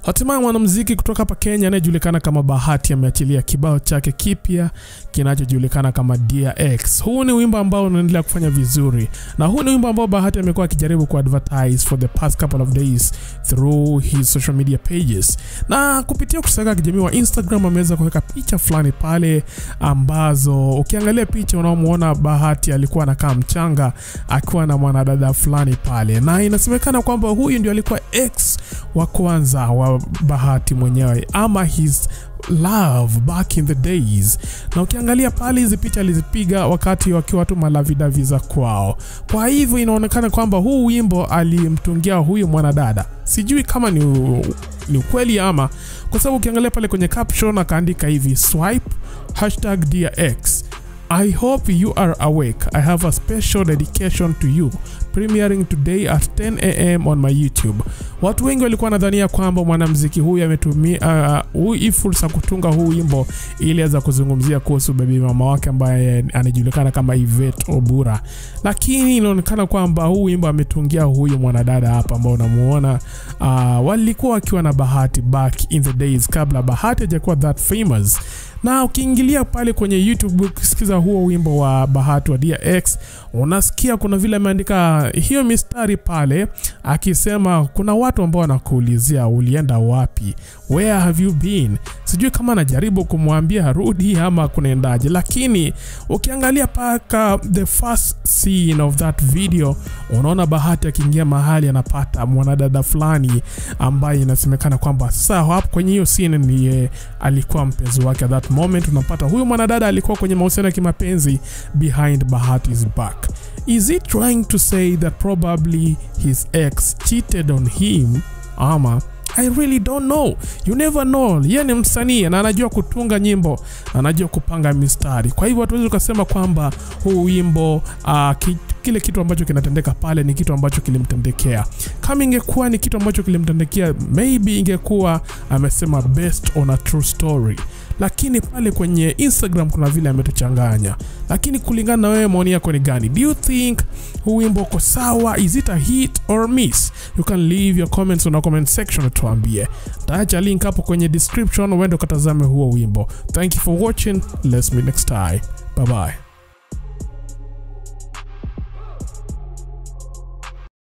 Hatimaye mwanamuziki kutoka hapa Kenya anayejulikana kama Bahati ameachilia kibao chake kipya kinachojulikana kama Dear X. Huu ni wimbo ambao unaendelea kufanya vizuri, na huu ni wimbo ambao Bahati amekuwa akijaribu kuadvertise for the past couple of days through his social media pages, na kupitia kusaka kijamii wa Instagram ameweza kuweka picha fulani pale ambazo ukiangalia picha unaomuona Bahati alikuwa anakaa mchanga akiwa na mwanadada fulani pale, na inasemekana kwamba huyu ndio alikuwa ex wa kwanza wa Bahati mwenyewe ama his love back in the days. Na ukiangalia pale hizi picha alizipiga wakati wakiwa tu malavidavi za kwao. Kwa hivyo inaonekana kwamba huu wimbo alimtungia huyu mwanadada, sijui kama ni, ni ukweli ama, kwa sababu ukiangalia pale kwenye caption akaandika hivi swipe hashtag dear x I hope you are awake. I have a special dedication to you premiering today at 10 am on my YouTube. Watu wengi walikuwa nadhania kwamba mwanamuziki huyu ametumia uh, hii fursa kutunga huu wimbo ili aweza kuzungumzia kuhusu bebi mama wake ambaye anajulikana kama Yvette Obura, lakini inaonekana kwamba huu wimbo ametungia huyu mwanadada hapa ambao unamuona. Uh, walikuwa wakiwa na Bahati back in the days kabla Bahati hajakuwa that famous na ukiingilia pale kwenye YouTube ukisikiza huo wimbo wa Bahati wa Dear X unasikia kuna vile ameandika hiyo mistari pale akisema kuna watu ambao wanakuulizia ulienda wapi, where have you been. Sijui kama anajaribu kumwambia arudi ama kunaendaje, lakini ukiangalia paka the first scene of that video unaona Bahati akiingia mahali anapata mwanadada fulani ambaye inasemekana kwamba sasa hapo kwenye hiyo scene ni alikuwa mpenzi wake at that moment. Unapata huyu mwanadada alikuwa kwenye mahusiano ya kimapenzi behind Bahati's back. Is he trying to say that probably his ex cheated on him ama I really don't know. You never know. Yeye ni msanii na anajua kutunga nyimbo, anajua kupanga mistari. Kwa hivyo hatuwezi ukasema kwamba huu wimbo uh, ki, kile kitu ambacho kinatendeka pale ni kitu ambacho kilimtendekea. Kama ingekuwa ni kitu ambacho kilimtendekea, maybe ingekuwa amesema based on a true story lakini pale kwenye Instagram kuna vile ametuchanganya. Lakini kulingana na wewe, maoni yako ni gani? Do you think huu wimbo uko sawa? Is it a hit or miss? You can leave your comments on the comment section, tuambie. Taacha link hapo kwenye description, uende ukatazame huo wimbo. Thank you for watching. Let's meet next time. Bye bye.